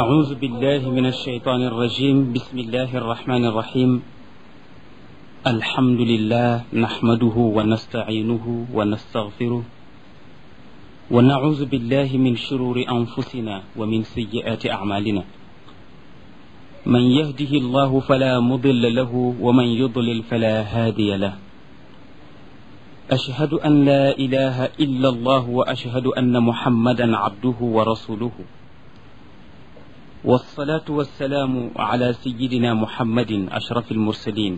أعوذ بالله من الشيطان الرجيم بسم الله الرحمن الرحيم الحمد لله نحمده ونستعينه ونستغفره ونعوذ بالله من شرور أنفسنا ومن سيئات أعمالنا من يهده الله فلا مضل له ومن يضلل فلا هادي له أشهد أن لا إله إلا الله وأشهد أن محمدا عبده ورسوله والصلاة والسلام على سيدنا محمد أشرف المرسلين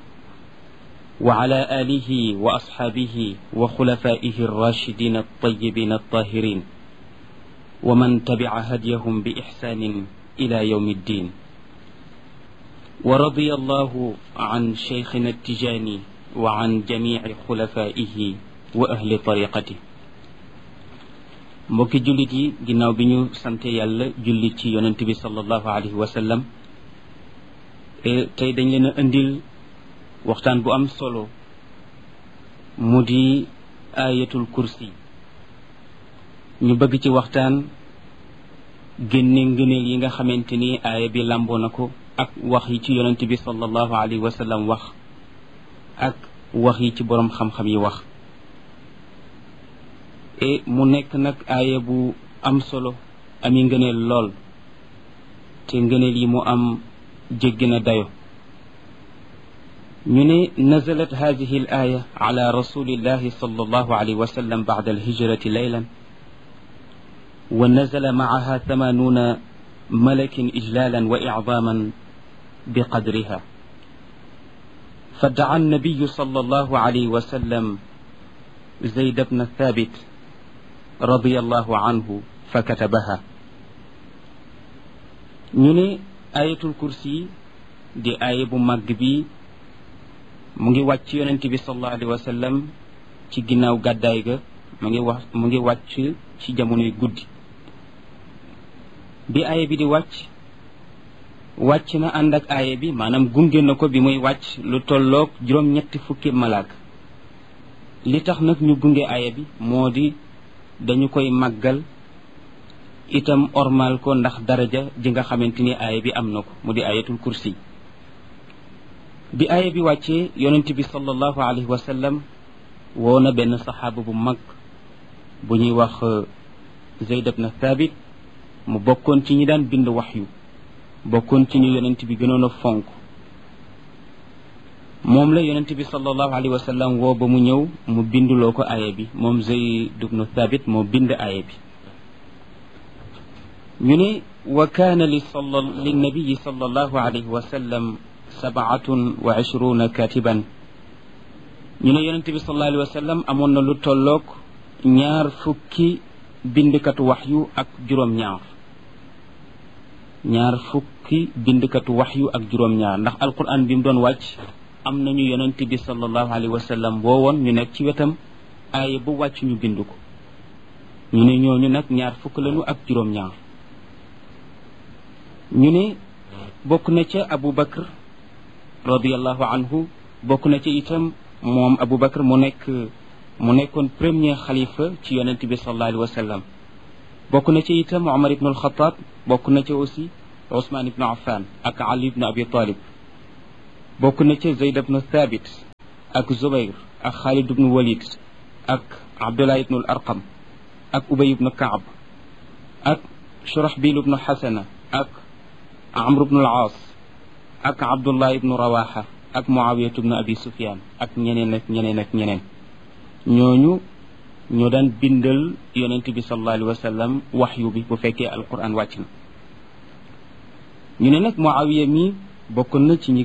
وعلى آله وأصحابه وخلفائه الراشدين الطيبين الطاهرين ومن تبع هديهم بإحسان إلى يوم الدين ورضي الله عن شيخنا التجاني وعن جميع خلفائه وأهل طريقته mbokki jullit yi ginnaaw bi ñu sante yàlla julli ci yonent bi sallallahu alayhi wa sallam tey dañ leen a indil waxtaan bu am solo mu di ayatul kursi ñu bëgg ci waxtaan génne ngëneel yi nga xamante ni aaya bi làmboo na ko ak wax yi ci yonent bi sallallahu alayhi wa sallam wax ak wax yi ci boroom xam-xam yi wax e mu nekk nag aaya bu am solo ami ngëneel lool te ngëneel yi mu am jéggi na dayo ñu ne nazalat hadihi al aya ala rasulillahi sallallahu alayhi wa sallam ba'da al hijrati laylan wa nazala ma'aha thamanuuna malakin ijlalan wa i'zaman biqadriha فدعا النبي صلى الله عليه وسلم زيد بن ثابت رضي الله عنه فكتبها ñu ne ayatul kursi di aaya bu màgg bi mu ngi wàcc yonent bi sallallahu alayhi wa sallam ci ginnaaw gàddaay ga mu ngi wax mu ngi wàcc ci jamonoy guddi bi aaya bi di wàcc wàcc na ànd ak aaya bi maanaam gunge na ko bi muy wàcc lu tolloog juróom-ñetti fukki malaak li tax nag ñu gunge aaya bi moo di dañu koy màggal itam ormal ko ndax daraja ji nga xamante ni aaya bi am na ko mu di ayatul kursi bi aaya bi wàccee yonent bi sallallahu alayhi wa sallam woo na benn saxaaba bu mag bu ñuy wax Zayd ibn Thabit mu bokkoon ci ñi daan bind waxyu bokkoon ci ñu yonent bi gënoon a fonk moom la yonent bi sallallahu alayhi wa sallam woo ba mu ñëw mu binduloo ko aaya bi moom Zayd ibn Thabit moo bind aaya bi ñu ne wa kaana li sala linnabiyi sallallahu alayhi wa sallam sabaatun wa ishruuna katiban ñu ne yonent bi sallallahu alayhi wa sallam amoon na lu tolloog ñaar fukki bindkatu waxyu ak juróom-ñaar ñaar fukki bindkatu waxyu ak juróom-ñaar ndax alquran bi mu doon wàcc am nañu yonent bi sallallahu alayhi wa sallam woowoon ñu nekk ci wetam aaya bu wàcc ñu bind ko ñu ne ñooñu nag ñaar fukk lañu ak juróom-ñaar ñu ne bokk na ca Abu Bakr radiallahu anhu bokk na ca itam moom Abu Bakr mu nekk mu nekkoon premier xalifa ci yonent bi sallallahu alayhi wa sallam bokk na ca itam Omar ibn al-Khattab bokk na ca aussi Ousmane ibn Affan ak Ali ibn Abi Talib bokk na ca Zayd ibn Thabit ak Zubayr ak Khalid ibn Walid ak Abdullah ibn al-Arqam ak Ubay ibn Kaab ak Shurahbil ibn Hasana ak Amr ibn al-Aas ak Abdullah ibn Rawaha ak Muawiya ibn Abi Sufyan ak ñeneen ak ñeneen ak ñeneen ñooñu ñoo daan bindal yonent bi sallallahu alayhi wa sallam waxyu bi bu fekkee alquran wàcc na ñu ne nag Muawiya mi bokkoon na ci ñi